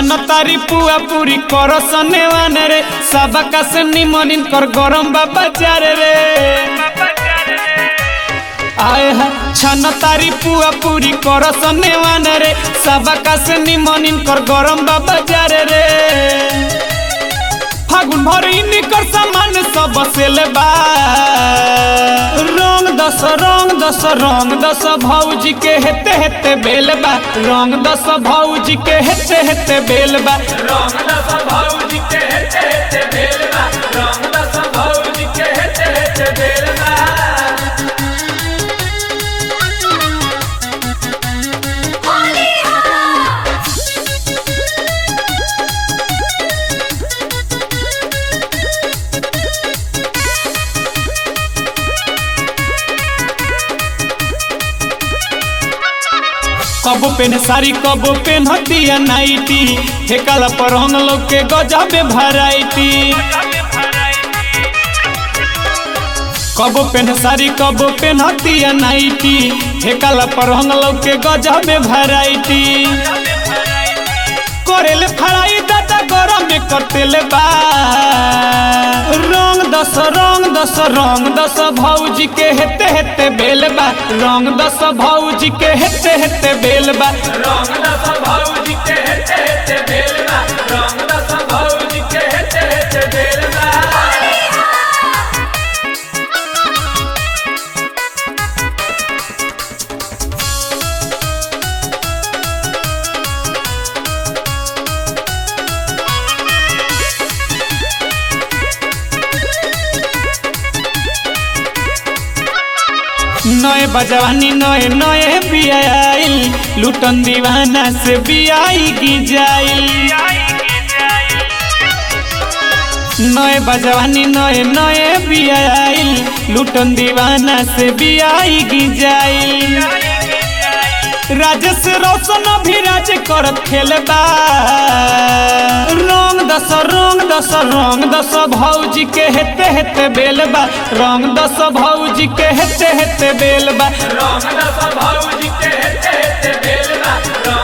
छान तारी पुआ पूरी कर सनेवान रे सबका से निमन कर गरम बाबा चार रे आए है छान तारी पुआ पूरी कर सनेवान रे सबका से निमन कर गरम बाबा चार रे फागुन भर इनकर सामान सब सेल बा रंग दस रंग दस रंग दस भौजी के हेते हेते बेल बा रंग दस भौजी के हेते हेते बेल बा रंग दस भौजी के हेते हेते बेलबा रंग दस भौजी के हेते हेते बेलबा कबो पेन सारी कबो पेन हतिया नाइटी ठेकाला पर हम लोग के गजबे भराइटी कबो पेन सारी कबो पेन हतिया नाइटी ठेकाला पर हम लोग के गजबे भराइटी करेले फराई दादा गरम में करतेले बा रंग दस रंग दस रंग दस भौजी के हेते हेते बेल बा रंग दस भौजी के हेते हेते बेल बा रंग दस भौजी के हेते हेते बेलबा रंग दस भौजी के हेते हेते बेलबा नए बजवानी नए नए बियाइल लुटन दीवाना से बियाई की जाइल नए बजवानी नए नए बियाइल लुटन दीवाना से बियाई की जाइल राजेश रोशन भी राज करत खेलबा रंग दस रंग दस रंग दस भौजी के हेते हेते बेलबा रंग दस भौजी के हेते हेते बेलबा रंग दस भौजी के हेते हेते बेलबा रंग